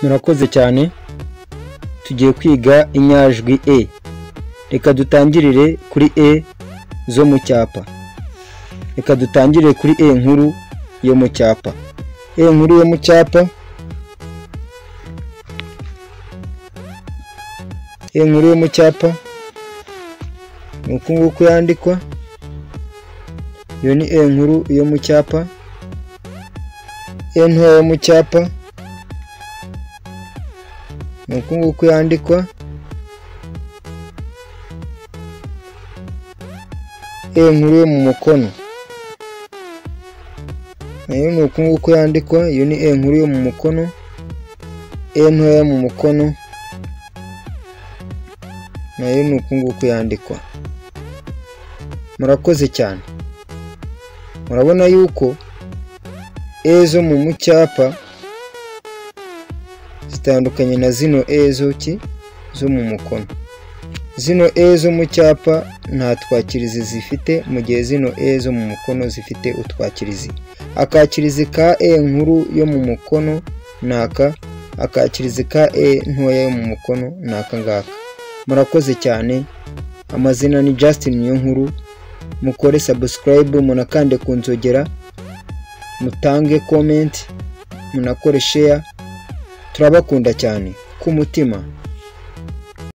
murakoze cyane tugiye kwiga inyajwi e reka dutangirire kuri e zo mu cyapa reka dutangire kuri e nkuru yo mu cyapa e nkuru yo mu cyapa e nkuru yo mu cyapa ni uku nguku yandikwa iyo ni e nkuru yo mu cyapa e ntoya yo mu cyapa ni uku nguku yandikwa e nkuru yo mu mukono nayo ni uku nguku yandikwa iyo ni e nkuru yo mu mukono e ntoya yo mu mukono nayo ni uku nguku yandikwa murakoze cyane murabona yuko e zo mu mu cyapa zitandukanye na zino e zo ki zo mu mukono zino e zo mu cyapa nta twakirizi zifite mu gihe zino e zo mu mukono zifite utwakirizi akakirizi ka e nkuru yo mu mukono ni aka akakirizi ka e ntoya yo mu mukono ni aka ngaka murakoze cyane amazina ni Justin Niyonkuru mukore subscribe munakande ku nzogera mutange comment munakore share turabakunda cyane ku mutima